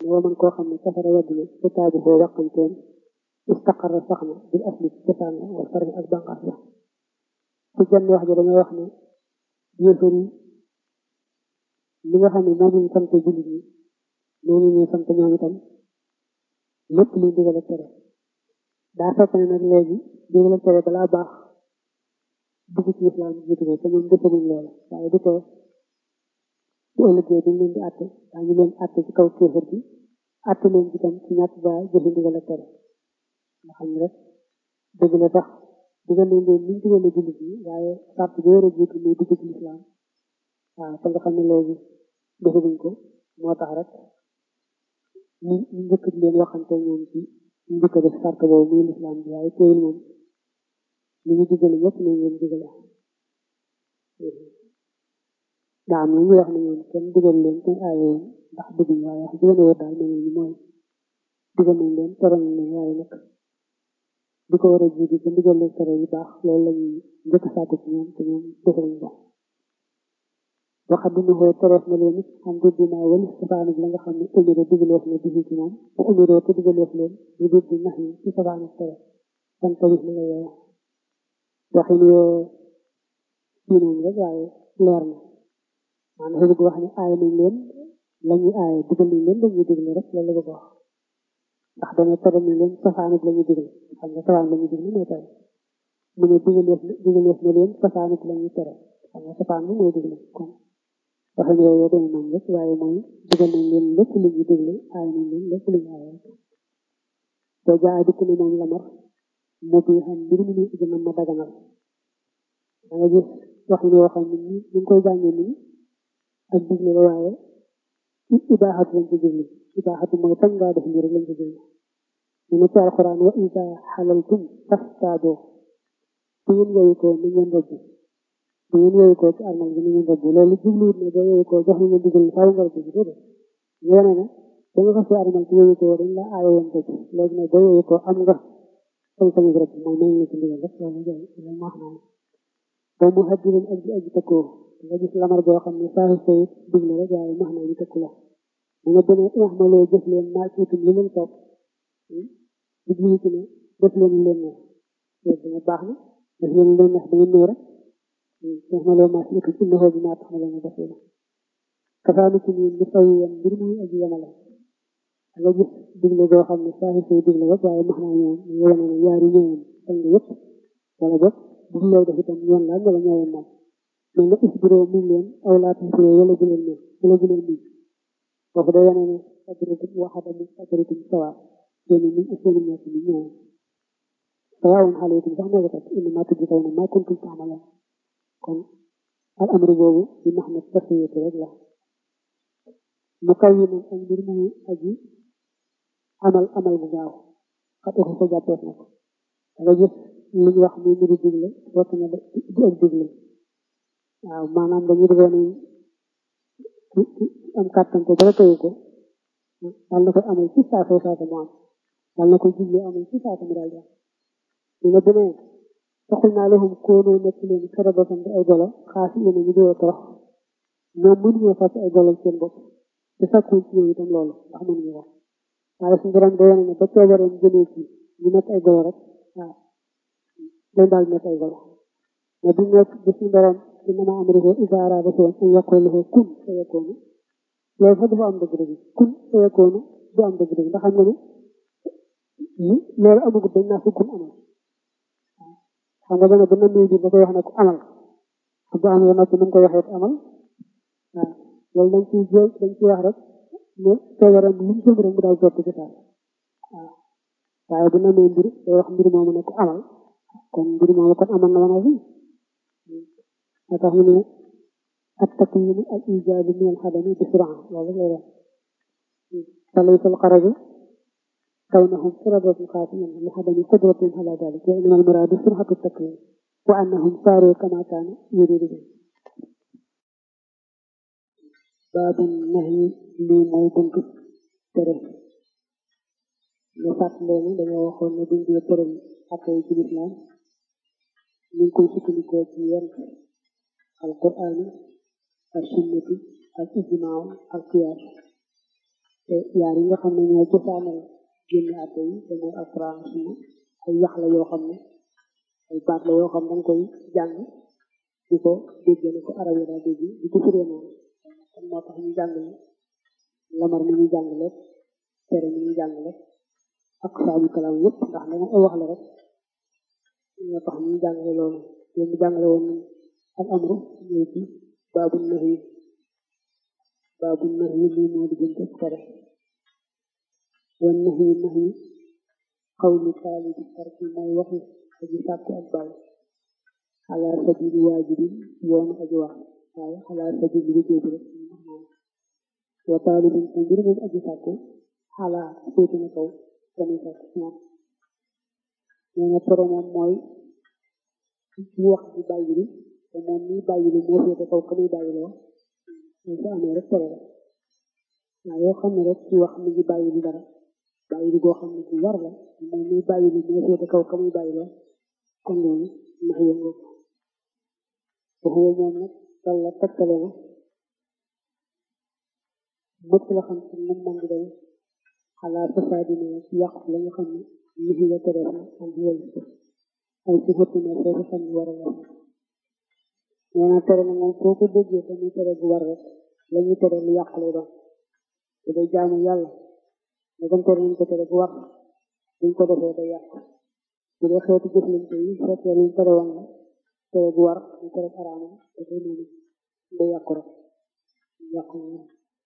moo man koo xam ne safara wedd na su taabu foo waqanteen istaqarra sax na bil asli ci cosaan la wala farmi ak bànqaas la ci jenn wax ji dañoo wax ne yéefar yi li nga xam ne moom ñu sant jullit ñi noonu ñu sant ñoom itam lépp luy digal ak tere daa fekk ne nag léegi digal ak tere balaa baax dugg ci islam jiitu ko te ñoom defaguñ loolu waaye du ko bu ëllëgee dañ leen di àtte daañu leen àtte ci kaw kéefar bi àtte leen ci tam ci ñàkk ba jëfe ndigal ak tere nga xam ne rek dëgg la sax digal leen leen niñ digale jullit yi waaye sart bi war a jiitu muy dugg ci islam waaw te nga xam ne léegi defaguñ ko moo tax rek ñu ñu njëkk di leen waxante ñoom ci ñu njëkk a def sart boobu muy lislaam bi waaye teewul moom li ñu digale ñëpp nañ leen digale daa am ñu wax ne ñoom kenn digal leen kenn aaye woon ndax dugguñ waaye wax digale woo daal mel ni mooy digal nañ leen tere nañ leen waaye nag di ko war a jiitu ci ndigal leen tere yu baax loolu la ñuy njëkk a sàkku ci ñoom te ñoom defaluñ ko waxa dina xoo tereef na leen it xam du dinaa wali safaanu la nga xam ne umiro digaleef na digi ci moom bu umiro te digaleef leen ñu dégg nax yi ci safaanu tere san tawis na nga yow waxin yoo kii noonu rek waaye leer na maanaam dafa bëgg wax ne aay nañ leen la ñuy aaye digal nañ leen dañuy digle rek loolu la bëgg wax ndax dana tere nañ leen safaanu la ñuy digal xam nga safaan la ñuy digle mooy tere mu ne digaleef digaleef na leen safaanu la ñuy tere xam nga safaan bi mooy digle kon waxin yooyu dana noonu rek waaye mooy digal nañ leen lépp lu ñu digle aay nañ leen lépp lu ñu aaye te jaa dikk ne moom lamar mu bi xam mbir mi ñu gën a ma daganal da nga gis waxin yoo xam ne ñu ngi koy jàngee nii ak digle la waaye ibaaxatu lañ ci digle ibaaxatu mooy tañ ngaa def mbir lañ ci digle ñu ne ci alxuraan wa isa xalaltum fastaadoo bu ngeen yooyu ko ni ngeen rëbb bu ngeen yooyu ko ci armal bi ni ngeen rëbb loolu jubluwut ne boo yooyu ko jox nañ la digal faaw nga rëbb déedéet yéene ne da nga fas armal ci yooyu ko dañ la aaye woon rëbb léegi nag boo yooyu ko am nga sañ sañu rëbb mooy nañ la ci ndigal rek loolu jël loolu moo xam ne boo mu xaddirin ak ji aji tëkkoo nga gis lamar boo xam ne saa sa it digle rek waaye max naa ñu tëkku la da nga demee ixmaloo jëf leen maa ciitum li leen topp di jiwu ci ne def leen leen neex loolu dana baax na def leen leen neex da ngeen ñëw rek ixmaloo maa ciitum innahu bi maa tax ma leen def leen kafaanu ci ñun ñu fayu yem mbir muy aji yemale da nga gis digle boo xam ne saa say digle rek waaye max naa ñoom ñu wane ne yaari ñëwoon sañ nga yëpp wala boog bu lay def itam yoon la wala ñëwoon moom mais nga isbiroo miñ leen aw laa tasbiroo wala bu leen miñ wala bu leen miñ foofu day wane ne ajrikum waxada min ajrikum sawa seeni miñ ak seeni ñàkk miñ ñëwoon sawaawun alaykum sax moo ko teg innama tujzawna ma kuntum taamaloon kon al amru boobu di max na tasiyatu rek la mu kaw yi moom ak mbir mu aji amal amal bu gaaw xat ko ko jàppeef na ko da nga gis li ñu wax muy mbiru digle fekk na di ak digle waaw maanaam dañuy defee ne am kàttan ko dara tëyu ko dal na koy amal ci saa soo saasa mu am dal na koy digle amal ci saasa mu daal di am ñu ne demee taxul naa lahum koonoo nekk leen karabatan di ay golo xaasi yéen ñu dee torox ñoom mënuñoo fàcc ay golo seen bopp te sàkkuñ ci ñoom itam loolu ndax mënuñu ko waaye suñu borom day wane ne ba coobareem jëlee ci ñu nekk ay golo rek waaw leen daal nekk ay golo mais bu nekk bi suñu borom innama amruhu iza arada shay'an an yaqula lahu kun fayakunu loolu sax dafa am dëgg-dëgg kun fayakunu du am dëgg-dëgg ndax xam nga ne loolu amagut dañ naa fi kun amal xam nga dana ba nammee bi da koy wax ne ko amal bu amee noppi nu mu koy waxee amal waaw loolu dañ ciy jël dañ ciy wax rek ne coobareem lu mu jëm rek mu daal sotti ci taal waaw waaye bu nammee mbir day wax mbir moomu ne ko amal kon mbir moomu kon amal na wana fi moo tax mu ne ak takwiinu al ijaabi min al xadami bi suraa loolu lay wax falaysa al xaraju kawnahum siradatun xaasiyan li xadami qudratin ala dalik wa innama al muraadu surxatu takwin wa annahum saaru kama kaana yuridu bi baabu nahi lii mooy buntu tere ñu fàttalee ne dañoo waxoon ne buñ dee tëral ak yi ci lislaam ñu ngi koy sukkandikoo ci yenn alquraan ak sunnati ak ijmaa ak qiyaas te yaar yi nga xam ne ñoo cosaanal génn àtte yi te mooy alquran sunna ay yax la yoo xam ne ay baat la yoo xam ne danga koy jàng di ko dégg ne ko arab yi daa dégg di ko firee noonu kon moo tax ñu jàng ne lamar mi ñu jàng lépp tere mi ñu jàng lépp ak saabu kalaam yëpp ndax dama ay wax la rek ñoo tax ñu jàngale loolu yéen ñu jàngale woon al amru ñëw ci baabu nahi baabu nahi lii moo di jënte tere wan nahi nahi xawlu taali bi tarki mooy waxi aji sàkku ak bàyyi xalaa sabili waajibin yoonu aji wax waaye xalaa sabili liggéey bi rek wa taalibin te mbir moom aji sàkku xalaa féete na kaw dañuy sàkku ci moom nee na tere moom mooy ci wax di bàyyi li te moom mi bàyyi li moo féete kaw ka muy bàyyi loo loolu su amee rek tere la waaw yoo xam ne rek ci wax mi ngi bàyyi li dara bàyyi li goo xam ne ci war la moom mi bàyyi li moo féete kaw ka muy bàyyi loo kon loolu ndax yëngu waxuwa moom nag walla tegtale na mëpp la xam ci num man di day xalaa fasaadina ci yàqu la nga xam ne nit la tereef na am wal ko ay ci xëtt na foofu xam ne war a la nee na tere na moom foo ko déggee te muy tere bu war rek la ñuy tere lu yàq lay doon te day jaamu yàlla ne comme tere nañ ko tere bu war buñ ko defee day yàq bu dee xeetu jëflante yi fekkee luñ tere woon la tere bu war ñu tere araama da koy noonu day yàqu rek yàqu na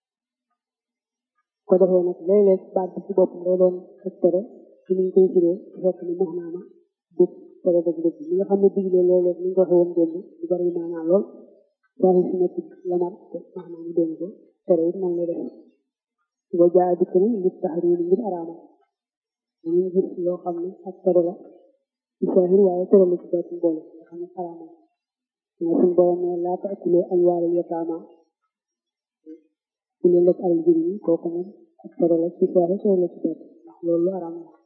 ko defee nag léeg-léeg baat bi ci boppam day doon ak tere ci niñ koy firee fekk ni max naama du tere dëgg-dëgg li nga xam ne digle léeg-léeg ni ñu ko waxee woon démb du bari maanaa lool saa si nekk lamar te max naa mu doon ko tere it moom lay def nga jaa dikk ni ngir taxriir ngir araama dañuy gis loo xam ne ak tere la ci saahir waaye tere la ci baatin boole nga xam ne araama mais suñ borom ne laa taakuloo amwaalal yataama ku leen lekk alal jëriñ yi kooku moom ak tere la ci saahir tere la ci baatin ndax loolu lu araama la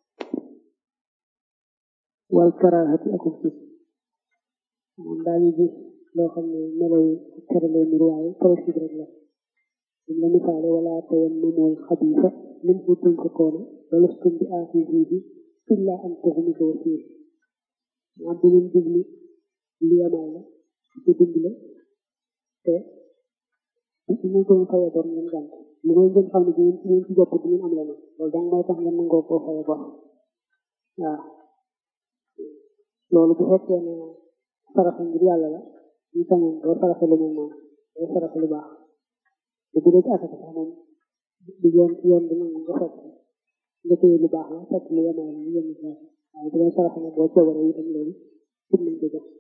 wal karaahati akum ci moom daañu gis loo xam ne melo yi tere lay nir waaye tere ci rek la dañ la misaale wala tayammamul xabiisa minhu tunfiquuna wa lastum bi aaxizihi illaa an taxmidu fiih maanaam bu leen jublu li yamaay la ci dund la te bu ñu ko fayee bor ngeen gànt li ngay ngeen xam ne bu ngeen ci ngeen ci jot bu ngeen am leneen loolu dong mooy tax ngeen nangoo koo fayee bor waaw loolu bu fekkee ne saraxa ngir yàlla la ñu sañoon doo saraxe lu mel noonu doo saraxe lu baax te bu dee ci asaka sax moom di yoon yoon bi nangu nga fekk nga téye lu baax la fekk lu yemaay la ñu yem ci waaye bu dee saraxe nag boo coobaree itam loolu pour nañ ko jox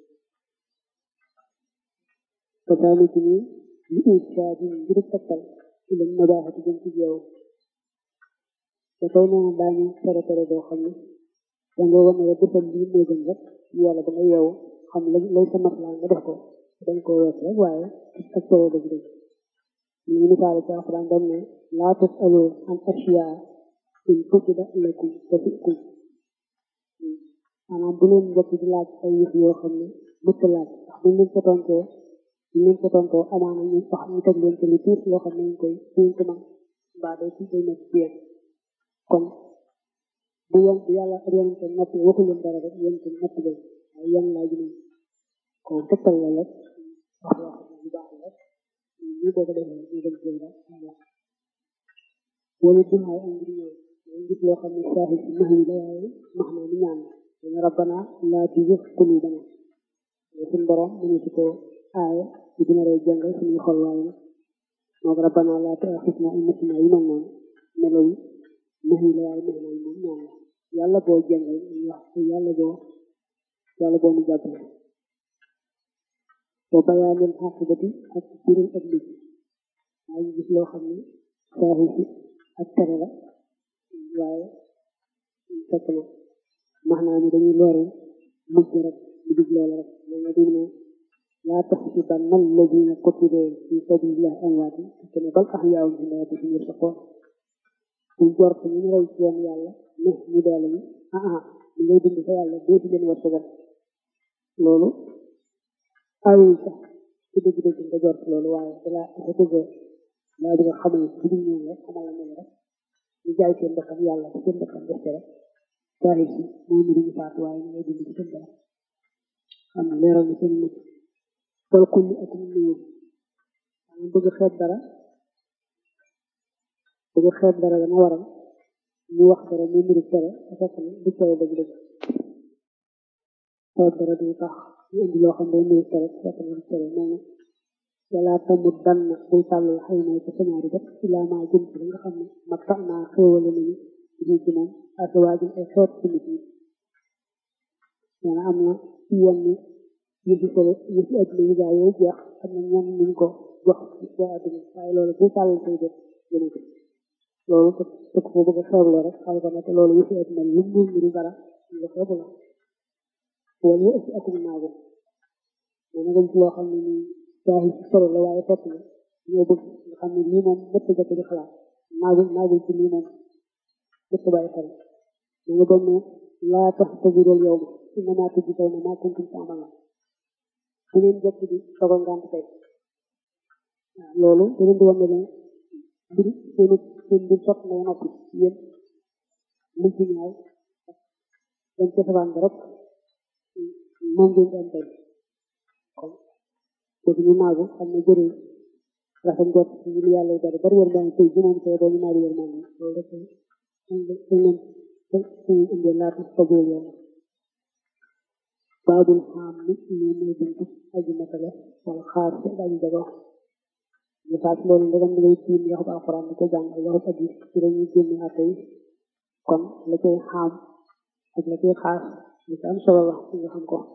kasaalika ni li irsaadi ngir tegtal ilam nabaaxati jëm ci yow te tey nee na daañu tere tere doo xam ne dangay wane rek defal lii moo gën rek yàlla da nga yeewu xam la lay sa maslaa nga def ko dañ koo wees rek waaye ak tere dëgg dëgg ñu ngi misaale ci alxuraan dañ ne laa tasalu an ashiyaa in tubda lakum tasukum maanaam bu leen njëkk di laaj ay yëf yoo xam ne mëtt laaj ndax buñ leen ko tontoo buñ leen ko tontoo amaana ñu wax ñu teg leen ci lu tuut loo xam ne ñu koy ñu ko mën mbaa day ci day nekk ci yéen kon bu yem bu yàlla ak yonente noppi waxu leen dara rek yonente noppi leen waaye yan laaj nañ ko tegtal la rek wax yoo xam ne bu baax la rek ñu boo ko defee ñu dem jël rek wala dumaay am ngir ñaan mooy ngir loo xam ne saaxi si nax yi la waaye max naa ni ñaan dañu rabbana laa tuzigh qulubana suñ borom mu ne ci ko aaya ci dina rey jàngal suñuy xol waaye nag moo ko rabbana laa tu'akhidhna in nasina yi mel noonu melo yi nax yi la waaye max naa moom ñaan la yàlla boo jàngal ñu wax yàlla boo yàlla boo mu jàppale wa bayaanil xaqibati ak biral ak mujj waaye gis loo xam ne saaxi si ak tere la waaye fekk na maanaam ni dañuy leeral mujj rek di dig loola rek ma nga dim ne laa taxsibanna alladina qutilu fi sabilillahi amwaat fekk ne bal ahyaa'un inda rabbihim yurzaquun buñ jort ñu ñu rey ci yoon yàlla ne ñu dee lañu ah ah ñu ngay dund fa yàlla dee di leen wërsëgal loolu ayul sax ci dëgg-dëgg nga jort loolu waaye dalaa dafa bëgg laa bëgg xamal bu dul ñoom rek xamal la ne rek ñu jaay seen bakkan yàlla seen bakkan des rek waaye si mooy ñu duñu faatu waaye ñu ngay dund ci seen bakkan xam ne leeral na seen mucc wala kulli ak mu néew maanaam bëgg xeeb dara bëgg xeeb dara dana waral ñu wax dara mu mbiru tere te fekk ne du tere dëgg-dëgg xeeb dara du tax ñu indi loo xam ne mbiru tere te fekk ne du tere nee na wala tamut dan na bul tàllal xëy na ko sanaari def ilaa maa jëm ci nga xam ne ma tax naa xéewale nañu ci ci moom ak waajum ay xeet ci nit ñi nee na am na ci yenn yëfi solo yëfi adduna yi gaa yooyu jeex am na ñenn ñu ko jox waa adduna waaye loolu bul tàllal say def jëme ko loolu te te ko bëgg a xeebloo rek xam ko ne te loolu yëfi adduna lu mu ngi dara nga xeebu la wala yu ëpp akum naagu nee na nga gis loo xam ne nii waaye ci solo la waaye fekk na ñoo bëgg nga xam ne lii moom bëtt jëkk di xalaat naagu naagu ci lii moom bëtt bàyyi xel da nga doon ne laa tax tajiral yow ma inna maa tujji taw na maa kuntum ta'maluun bu ngeen jëkk di sogo ngant tey waaw loolu da leen di wane ne mbir seen seen mbir sot na noppi yéen lu ci ñaaw dañ ca sabaan ba rek moom ngeen di am tey kon kooku ñu naagu xam ne jëree rafet njort ci ñu yàlla yi bari bari yërmande tey ji moom tey doo ñu naagu yërmande loolu rek dañ leen dañ indee laata taboo yoon baabul xaam ni ñu mooy buntu aji matale wala xaar ci aji jago ñu faat loolu ndegam da ngay tiim yaxub alquran di ko jàng ak yaxub aji ci dañuy génne atte yi kon la koy xaam ak la koy xaar li ci am solo la nga xam ko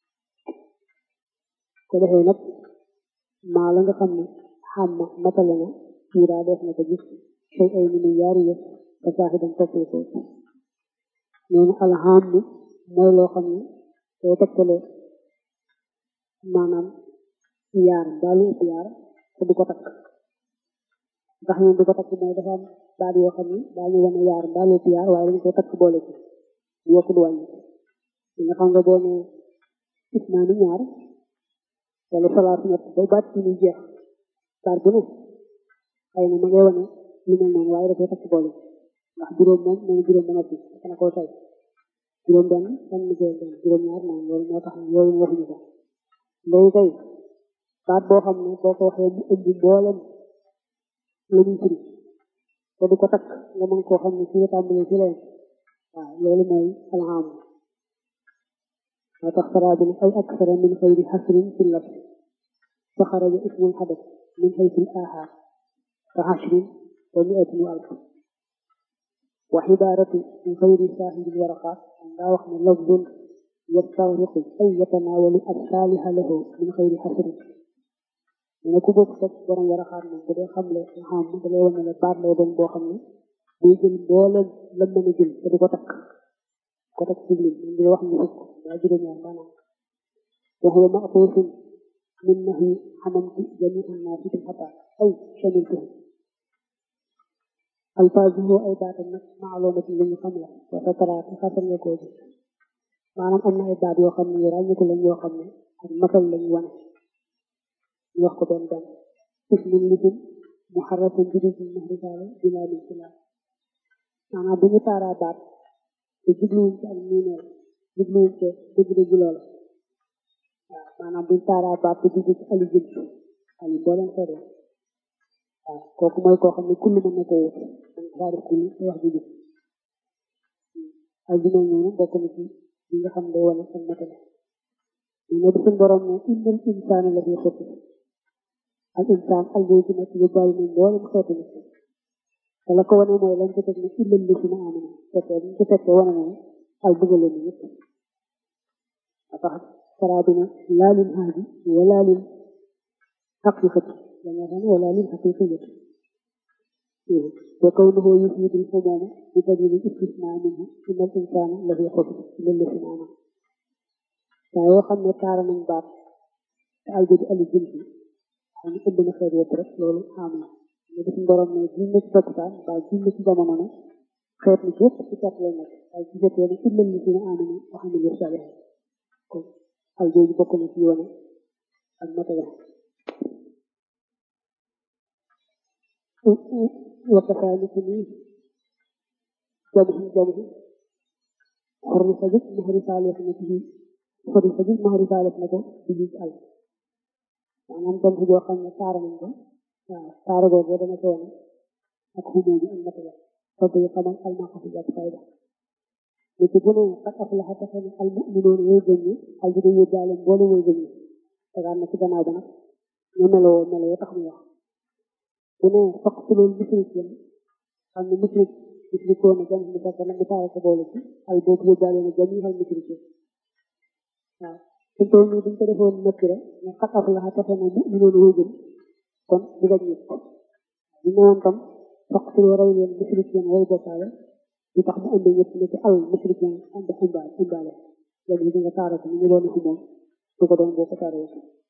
ko defee nag maa la nga xam ne xam ma matale na suuraa def na ko gis xëy ay ni yaari yëf te saaxi dañ toppee ko nee na alxam ni mooy loo xam ne day tegtale maanaam yaar baalu ëpp yaar te du ko takk ndax ñoom du ko takk mooy dafa am baat yoo xam ne daañu wane yaar baalu ëpp yaar waaye dañ koy takk boole ci yokku du wàññi nga xam nga boo ne gis naa ni ñaar wala salaatu ñett ba baat ci muy jeex baat bu ne xëy na ma ngay wane lu mel noonu waaye da koy takk boole ndax juróom moom nee na juróom ba noppi dana koo say juróom benn benn juróom benn juróom ñaar moom loolu moo tax ne yooyu waxuñu ko léegi kay baat boo xam ne boo ko waxee mu ëmb mboolem lu muy firi te du ko takk nga mën koo xam ne fii la tàmbalee fii la yem waaw loolu mooy alham moo tax saraa bi ne ay aksara min xayri xasrin fi lab fa xaraja ismul xadas min xayri aaxaar ka xasrin wa miatin wa alf wa xibaaratu min xayri saaxibil waraqaat daa wax ne lafdun yastawriqu ay yatanaawalu assaaliha lahu min xayri xasrin mu ne ku bokk teg borom waraqaat moom bu dee xamle xam da lay wane ne baat lay doon boo xam ne day jël mbooleem la mën a jël te du ko takk ko takk ci lim moom di wax ñu fukk daa juróom ñaar maanaam wa huwa ma'tuufun min nahyi xamamtu jamii annaasi bil xataa ay shamiltuhu alfaazuhu ay baatam nag maalumatin lu ñu xam la wa sataraati xasan nga koo gis maanaam am na ay baat yoo xam ne yu ràññiku lañ yoo xam ne ak masal lañ wane ñu wax ko benn benn ismun lisim muharrafun bi juz'in mahrifaale bilaa min silaam maanaam bu ñu taaraa baat te jubluwuñ ci ak miineel jubluwuñ ci dëgg-dëgg loola waaw maanaam buñ taaraa baat te jublu ci ali jël ali boo leen xeet la waaw kooku mooy koo xam ne kullu mën na koo wut dañ ko faa def kullu te wax ji jub ak bi mel noonu bokk na ci li nga xam day wane ak matale ñu ne di suñ borom ne innal insaana la fi xëtt al insaan al ngay ci nekk yu bàyyi nañ mboolem xeetu nit te la ko wane mooy lañ ko teg ne illal li si na amana fekkee ñu ko fekkee wane na al bëggale ni ñëpp a tax saraa bi ne laa lil haadi wala lil xaqiqati dañoo xam wala lil xaqiqiyati wa kawnuhu yufidul xumuuma bi dalili istisnaa minhu inna al insaana la fi xusr illal li si na amana saa yoo xam ne taara nañ baat te al jëdi ali jinsi xam ne ëmb na xeet yëpp rek loolu am na ñu def borom ne jiw na ci takkusaan mbaa jiw na ci jamono ne xeet ni yëpp ci kat lay nekk waaye ci jotee ne illal li si na amana wax ne ngir sabe kon al jooju bokk na ci yoone ak matale wakkasaa ni ci nii jamu jamu xorri sa gis maxari saalef na ci xorri sa gis maxari saalef na ko ci gis al maanaam jamu joo xam ne taara nañ ko waaw taara boobu dana ko wane ak xumóo bi ak matala sopp yi xamal almaqo fi jàpp fayda li ci bu ne qad aflaha taxe ne al mu'minoon way gëm ñi al di yóbbaale mboole way gëm ñi tegaan na ci gannaaw ba nag ñu meloo meloo tax mu wax bu ne faqtulul musrikin xam ne musrik musrikoon na jam mu fekk nag di taara ko boole ci al boobu yóbbaale na jam yi xal musrikin waaw suñ toll nii buñ ko defoon nëkk rek ne qad aflaha taxe ne mu'minoon way gëm kon di gañ ñëpp ñu newoon tam faqtuloo rey leen musrikin way bokkaale li tax mu indi ñëpp ne ci al musrikin ànd xumbaale xumbaale jam yi di nga taara ko ni ñu doon xumoon su ko doon boo ko taaree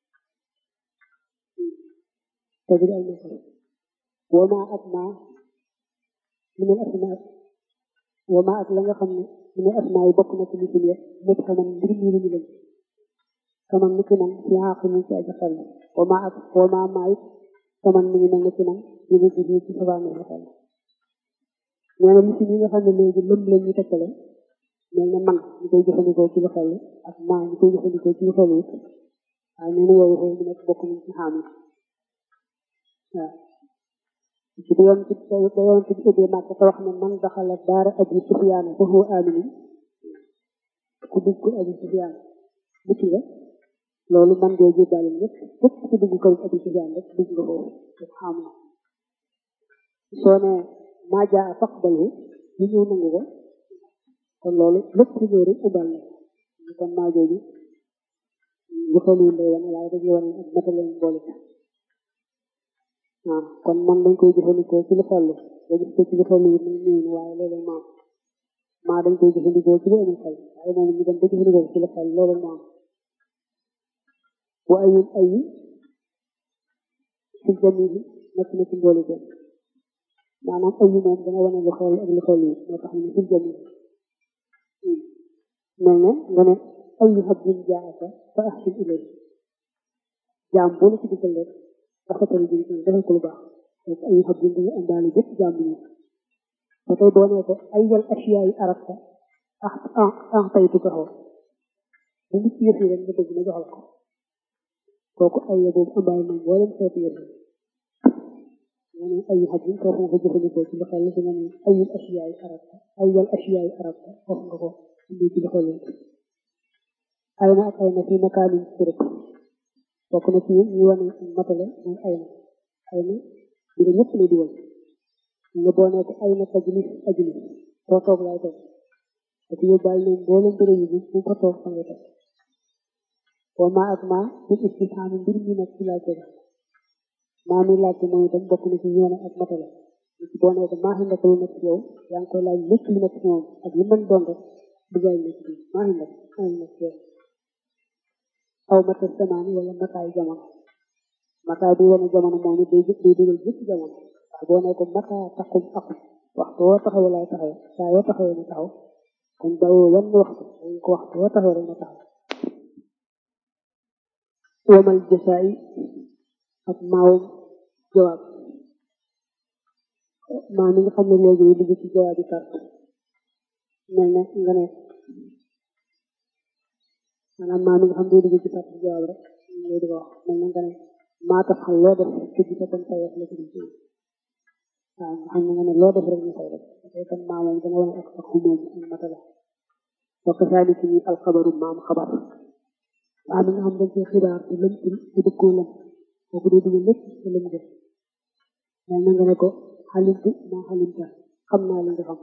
تجري المثل وما أسمع من الأسماء وما أسمع خم من الأسماء بقنا في مثل مدخلا برمي من كما نكنا في عاقل في أجفل وما وما معي كما من نكنا يجي في سبعة من الأسماء ñene li ci ñi nga xam ne léegi lëm lañ ñu tekkale mel ne man ñu koy jëfandikoo ci lu xel ak maa ñu koy jëfandikoo ci lu xel it waaye nee na yooyu xëy mu nekk bokk nañ ci xaamul waaw ci da yoon ci da yoon ci ubbee màkk te wax ne man daxala daara abi sufyaan fa huwa aminu ku dugg abi sufyaan mucc nga loolu man dee jébbaale ñëpp képp ku dugg kër abi sufyaan rek dugg nga foofu rek xam na soo ne maa jaa faqbalu ñu ñëw nangu ko kon loolu lépp lu ñëw rek ubbal na kon maa jooju bu xelu lay wane waaye dañuy wane ak matale boole waaw kon man dañ koy jëfandikoo ci lu xellu nga gis ko ci lu xellu yi muy ñëw waaye loolu maam maa dañ koy jëfandikoo ci lu amul xel waaye moom ñu dem ba jëfandikoo ci lu xel loolu maam wa ayul ayi ci jami bi nekk na ci mboolu ko maanaam ayi moom dana wane lu xel ak lu xel yi moo tax ñu ci jami mel ne nga ne ayu habdin jaaka fa ahsin ilay jaam boo la ci dikkal rek rafetal bi defal ko lu baax donc ay xam ne dañuy àndaale bépp jàmm ñi ba tey boo nee ko ay yal asiya yi arabta ah ah ah taytu ko xaw bu nit yëf yi rek nga bëgg ma jox la ko kooku ay ya boobu àndaale moom boo leen xeetu yëf yi nga ne ay xam ne foofu nga ko jëfandikoo ci lu xel si nga ne ay yal asiya yi arabta ay yal asiya yi arabta foofu nga ko indi ci lu xel ay na ak ay na fi makaanin sirëp bokk na ci ñu wane matale mooy ay na ay na di nga ñëpp lay dugal nga boo nekk ay na tajlis ajlis foo toog laay toog te ci yóbbaal ne boo leen bëre yi bu ko toog fa nga toog boo maa ak maa bu istifhaam mbir mi nag ci laajte la maa mi laajte mooy itam bokk na ci ñoone ak matale ci boo nekk maa xam nekk lu nekk ci yow yaa ngi koy laaj lépp lu nekk ci moom ak lu mën doon rek dugal nekk ci maa xam nekk maa nekk ci yow aw mata samaani wala mataay jamono mataay bi wane jamono moom it day day dugal jëpp jamono ndax boo ne ko mataa taqum aqum waxtu woo taxawee laay taxawee saa yoo taxawee ma taxaw kon bàyyoo wenn waxtu dañ ko waxtu woo taxawee rek ma taxaw wamal jasaay ak maawum jawaab maa mi nga xam ne léegi yi dugg ci jawaab yi kart mel ne nga ne maanaam maa mi nga xam ne dugg ci kart jawaab rek lay di ko wax mel ne nga ne maa tax xam loo def ci gisa kon fayeef la ci waaw nga xam ne nga ne loo def rek ñu fay rek dafay kon maa moom dana wane ak ak xumoom ak matala wa kasaalika ni alxabaru maam xabar maa mi nga xam dañ ci xibaar te lëm ci dëkkoo lëm kooku dee dugg lépp te lëm def mel na nga ne ko xalimtu maa xalimta xam naa li nga xam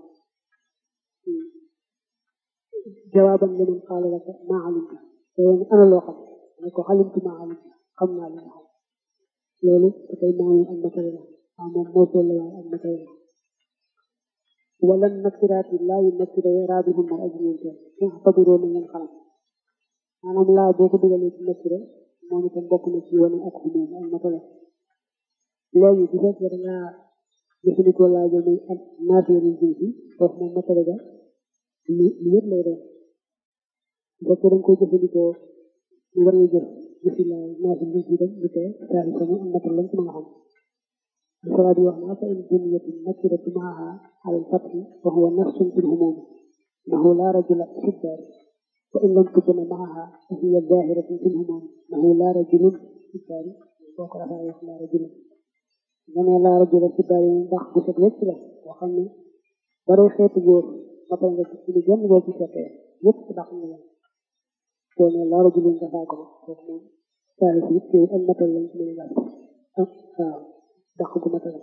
jawaaban liman qaala laka maa xalimta te yow ana loo xam ne ko xalimtu maa xalimta xam naa li nga xam loolu da koy maamu ak matala la waaw moom moo toll waaye ak matala la wala nakiraati laa yu nakira raabihum mar aji ñeenteel nga xatabiroo na ngeen xalam maanaam laa boo ko dugalee ci nakira moom itam bokk na ci wane ak xumoom ak matala léegi bu fekkee da ngaa jëfandikoo laa jël muy ak naafee nañ jëm si foofu moom matala ga lu lu yëpp lay doon bu fekkee da nga koy jëfandikoo ñu war nga jëf jëfi laa naafee nañ si dem du tee saa yi sama am matal lañ ci mën a xam الفراد وهنا فإن بنيت النكرة معها على الفتح وهو نفس في الهموم أنه لا رجل في الدار وإن لم تكن معها فهي ظاهرة في الهموم أنه لا رجل في الدار وقال لا رجل من لا رجل في الدار ndax bu set wecc la boo xam ne baree xeetu góor matal nga ci lu genn boo ci fekkee yëpp ndax nga leen soo ne laa rajulin nga faa ko kooku moom saa yi it te ak matal lañ ci mën a ak waaw dàq gu matale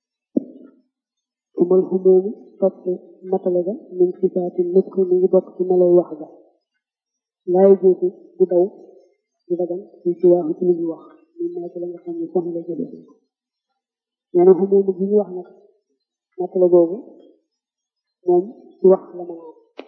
umal xumóomi topp matale ga min sifaati nutq mi ngi bokk ci melay wax ga laay jiitu du daw du dagan ci ci waaxu ci li ñu wax ñun naa ci la nga xam ne soxna la jëlee ko nee na xumóomi gi ñu wax nag matale boobu moom ci wax la mën a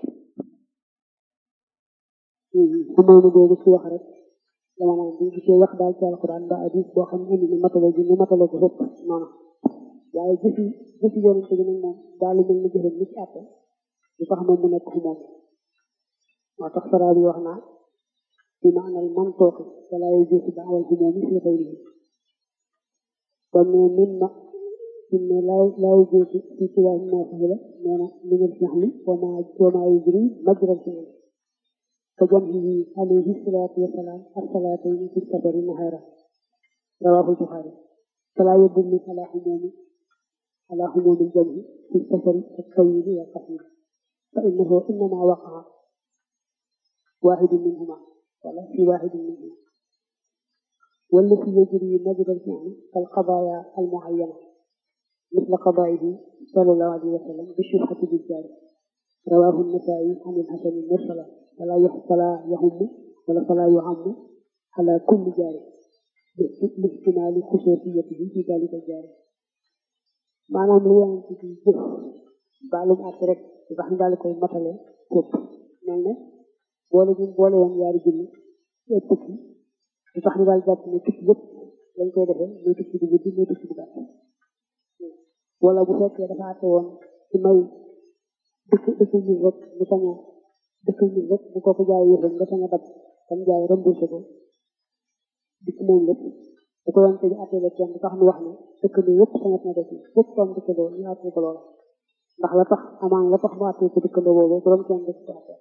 am xumóomi boobu ci wax rek la mën a am bu gisee wax daal ci alquran ba hadis boo xam ne indi na matale gi ñu matale ko fépp noonu waaye jëfi jëfi yonente bi nag moom daal lu mel ni jëfam ni ci àtte lu tax moom mu nekk xumoom moo tax faraa bi wax naa bi maanal mantooqi wala yu jëfi ba awal xumoom yi fi xëyri kon ne min ma min ne laa laa yu jëfi fi ci waa naa fi la nee na minal fihli wa maa wa maa yujri majral fihli ka jamhihi alayhi salaatu wa salaam as-salaatayni fi safari nahaara rawaahu Buxaari فلا يدل على حموم على حموم الجمع في السفر الطويل والقصير فإنه إنما وقع واحد منهما ولا في واحد منهما والتي يجري مجرى الفعل كالقضايا المعينة مثل قضائه صلى الله عليه وسلم بالشبهة بالجار رواه النسائي عن الحسن المرسلة فلا فلا يهم ولا فلا يعم على كل جار لاحتمال خصوصيته في ذلك الجانب maanaam lu yonent ci jëf baalum àtte rek lu tax ñu daal koy matale képp mel ne boole ñu boole woon yaari junni ci ay tukki lu tax ñu daal jàpp ne tukki yëpp lañ koy defee muy tukki bu guddi muy tukki bu gàtt wala bu fekkee dafa àtte woon ci may dëkk dëkk ñu rek mu sañ a dëkk ñu rek bu ko ko jaay yëfam nga sañ a dab tam jaay remboursé ko dikk moom lépp da ko yonte bi attee kenn tax mu wax ne dëkkandoo yëpp sañat na def yëpp toom dëkkandoo ñu attee ko loolu ndax la tax amaan la tax mu attee ko dëkkandoo boobu bu doon kenn def ko attee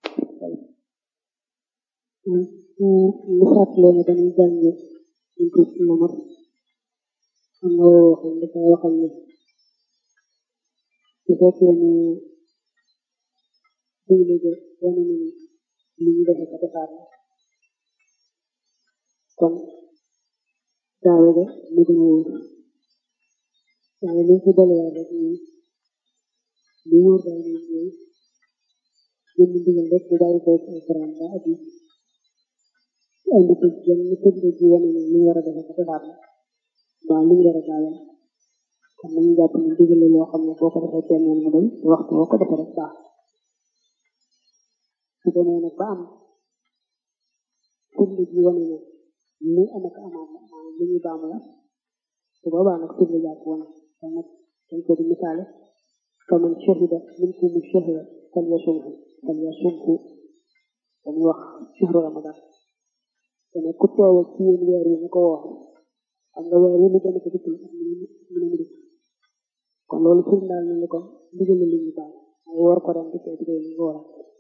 lu fàttalee ne dañuy jànge ñu ko ci namar am na woo waxam dafa waxal ne su fekkee ne digle ga wane na ni li ñu defe ko defaat na kon daawe ga mu gën a wóor waaye liñ ci dolliwaat rek mooy li wóor daal moom mooy jënd ndigal rek bu bàyyi ko ci alquran ba ak andi ko jëm ñu tëdd ji wane ne li ñu war a defe ko defaat la waaw li ñu war a gaawal kon nañu jàpp ne ndigal la loo xam ne boo ko defee kenn mu doy waxtu boo ko defee rek baax su demee nag ba am tëdd ji wane ne li am ak amaat la maanaam li ñuy baamu la su boobaa nag tëdd jàpp wane kon nag dañ ko di misaale faman shahida minkum shahra falyasumhu falyasumhu dañuy wax shahru ramadan te nag ku teewe ci yéen weer yi ñu ko woor xam nga weer yi mu gën a ko dikk ak mu ne mu dikk kon loolu firndaal na ni kon ndigal li ñu baal ay woor ko ren dikkee dikkee ñu wooral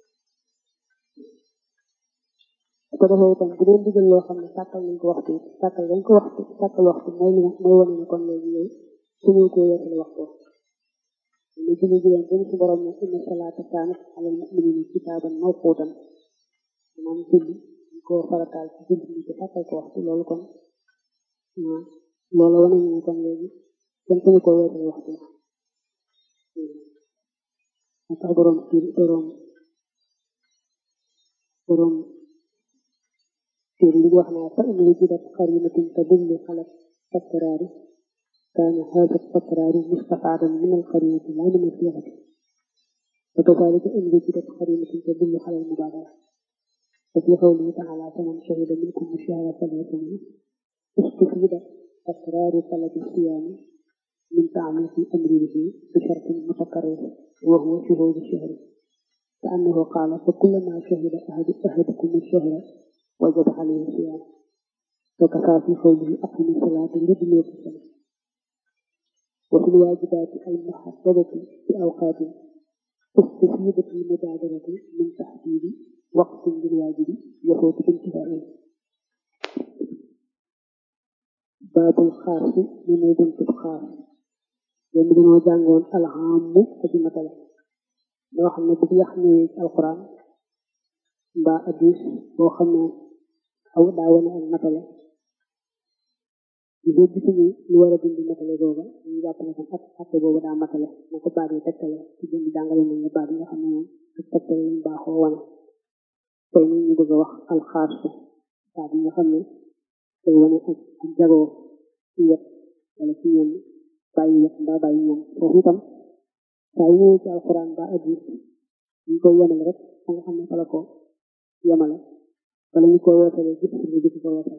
su ko defee itam bu dee ndigal loo xam ne sàkkal nañ ko waxtu sàkkal dañ ko waxtu sàkkal waxtu mooy li mooy wane ne kon léegi yow suñu ko weesal waxtu lu julli juróom dañ ci borom ne inna salaata kaanat alal mu'minina kitaaban mawquutan maanaam julli dañ ko farataal ci julli ñi te sàkkal ko waxtu loolu kon loolu wane ne kon léegi kenn suñu ko weesal waxtu moo tax borom kii borom borom kii li wax naa fa in wujidat qarinatin tadullu ala takraari كان هذا التكرار مستفادا من القرينة لا من الصيغة وكذلك إن وجدت قرينة تدل على المبالغة وفي قوله تعالى فمن شهد منكم الشهر فليصمه استفيد تكرار طلب الصيام من تعميق أمره بشرط متكرر وهو شهود الشهر كأنه قال فكلما شهد أحد أحدكم الشهر وجب عليه الصيام وكفى في قوله أقم الصلاة لدلوك الشمس وفي الواجبات المحددة بأوقات استفيدت المبادرة من تحديد وقت للواجب يفوت بانتهائه باب الخاص من بنت الخاص لأن dañoo jàngoon alxaamu aji matale loo xam ne bu yax ñëwee ci alquran mbaa addis boo xam ne aw daa wane ak matale ñu dee gisuñu lu war a dindi matale booba ñu jàpp ne kon at atte boobu daa matale na ko baat yi tegtale ci jëm jàngale nañ la baat yi nga xam ne moom ak tegtale lañ baaxoo wane tey nag ñu bëgg a wax alxaasu baat yi nga xam ne day wane ak ak jagoo ci wet wala ci ñoom bàyyi wet mbaa bàyyi ñoom foofu itam saa yu ñëwee ci alquran mbaa addis ñu koy yemale rek fa nga xam ne fa la ko yemale wala ñu ko weesale gis ñu gis ko weesale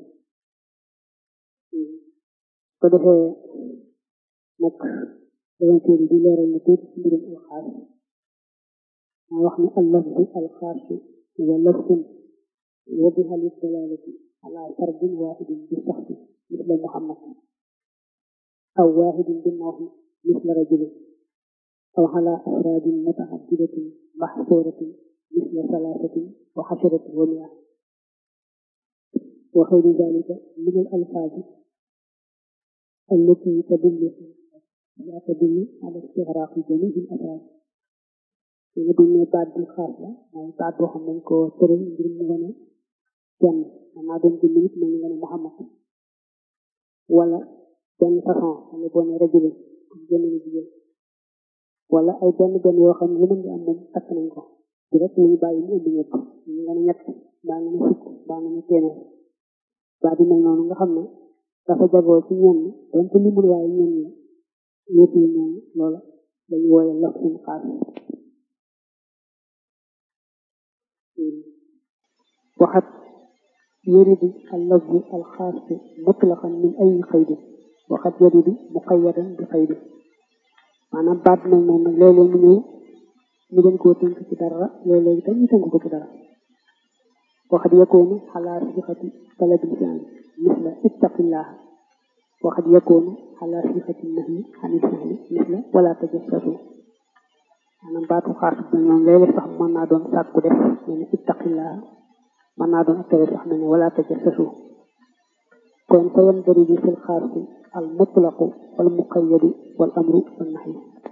ko defee nag davantéer di leeral na tuuti ci mbirum alxaas maa wax ne allafdu alxaasu wa lafdun wadiha liddalalati ala fardin wahidin bi saxti misla muhammad aw wahidin bi nawxi misla rajulin aw ala afradin mutaaddidatin maxsuratin misla salaasatin wa xasharatin wa mia wa xayri dalika min al alfaazi التي تدل لا تدل على استغراق جميع الأفراد nga duñ ne baat bi xaas la mooy baat boo xam nañ ko tëral ngir mu wane kenn man naa doon jëmm nit mais ñu nga ne Muhammad wala benn façon xam ne boo ne rajulin comme génn na jigéen wala ay benn benn yoo xam ne lu mën di am moom takk nañ ko di rek ñu bàyyi mu indi ñëpp ñu nga ne ñett baa nga ne fukk baa nga ne téeméer baat yi mel noonu nga xam ne dafa jagoo ci ñenn doon ko limul waaye ñenn ñi ñëpp yi ñoom loola dañu wooye laf suñ xaas waxat yuridu allafzu alxaasu mutlaqan min ay xaydi waxat yuridu muqayadan bi xaydi maanaam baat nag moom nag léeg-léeg mu ñëw ñu dañ koo tënk ci dara léeg-léeg itam ñu tënk ko ci dara waxat yakoonu xalaa sixati talabil fi'li misla ittaqillah waxat yakoonu xalaa sixati nahyi xanil fi'li misla wala tajassasu maanaam baatu xaas bi ñoom léeg-léeg sax mën naa doon sàkku def mel ne ittaqillah mën naa doon ak tere sax mel ne wala tajassasu kon fa yandaribu fil xaasi al mutlaqu wal muqayyadu wal amru wal nahyi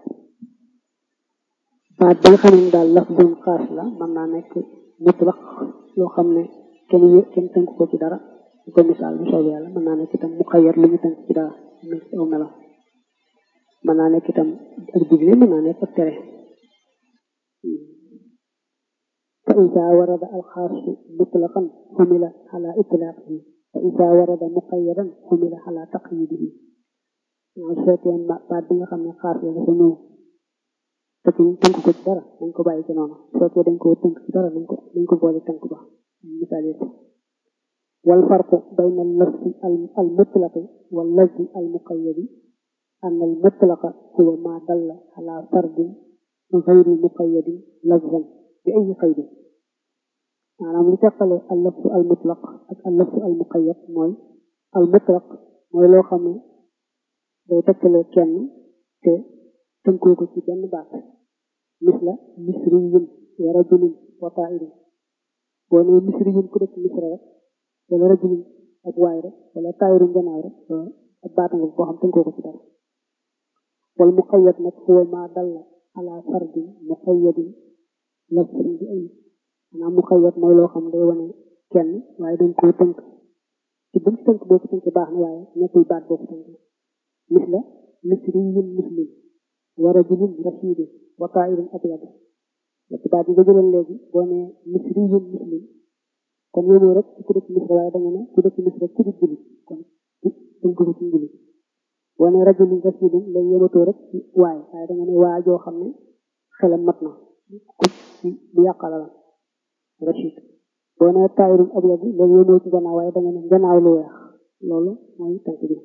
baat ba nga xam ne daal laf doon xaas la mën naa nekk mutlaq loo xam ne kenn yë kenn tënk ko ci dara ñu ko misaal bu soobee yàlla mën naa nekk itam muqayyad lu ñu tënk ci dara nekk ci aw melo mën naa nekk itam ak digle mën naa nekk ak tere fa isa warada alxaasu mutlaqan xumila ala itlaqihi fa isa warada muqayyadan xumila ala taqyidihi waaw su fekkee baat bi nga xam ne xaas la dafa ñëw te ci tënk ko ci dara nañ ko bàyyi ci noonu su fekkee dañ ko tënk ci dara nañ ko nañ ko boole tënk ba misaal yi wal farqu bayna al lafzi al mutlaqi wal lafzi al muqayyadi an al mutlaqa huwa ma dalla ala fardin غير مقيد لفظا بأي قيد maanaam li teqale al lafzu al mutlaq ak al lafzu al muqayyad mooy al mutlaq mooy loo xam ne day tekkale kenn te tënkoo ko ci benn baat misla misriyun wa rajulin wa tairin boo nee misriyun ku dëkk misra rek wala rajulin ak waay rek wala tairin gannaaw rek ak baata nga boo xam tënkoo ko ci dara wal muqayyad nag huwa ma dalla ala fardin muqayyadin lafzan bi ay maanaam muqayyad mooy loo xam day wane kenn waaye dañ koo tënk ci buñ tënk boo ko tënk baax na waaye nekkul baat boo ko tënk misla misriyun muslim wa rajulin rashidin wa tairin abyad ci baat yi nga jëloon léegi boo ne misriyun muslim kon yéemoo rek ci ku dëkk misra waaye da nga ne ku dëkk misra ku di jullit kon tënk ko ci njullit boo ne rajulin rashidin léegi yéematoo rek ci waay waaye da nga ne waa joo xam ne xelam mat na ku ci bu yàqala la rashid boo ne taayirum abyad bi léegi yéemoo ci gannaaw waaye da nga ne gannaaw lu weex loolu mooy tënk bi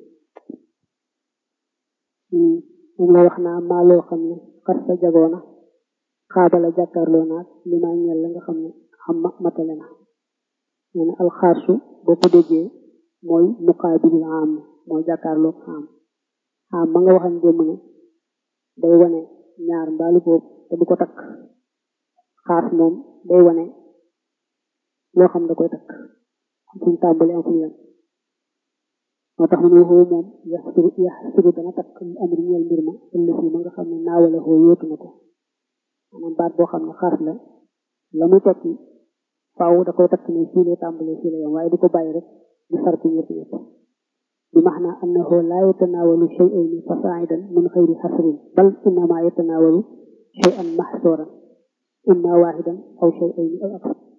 moom la wax naa maa loo xam ne xas sa jagoona xaabala jàkkaarloo naag li maa ñel la nga xam ne xam ma matale na nee na alxaarsu boo ko déggee mooy muqaabilul am mooy jàkkaarloo am ah ma nga waxan démb ne day wane ñaar mbaalu boobu te du ko takk xaas moom day wane loo xam da koy takk am fuñ tàmbali am fuñ yem moo tax mu ne xoo moom yaxsuru yaxsuru dana takk amri ñeel mbir ma ëllëg yi ma nga xam ne naawale xoo yóotu na ko maanaam baat boo xam ne xaas la la muy tekki faaw da koy takk ne fii lay tàmbalee fii la yem waaye du ko bàyyi rek di sarti ñëpp ñëpp bi max naa annahu laa yatanaawalu shay'ayni fasaa'idan min xayri xasrin bal innama yatanaawalu shay'an maxsuuran imma waaxidan aw shay'ayni aw akthar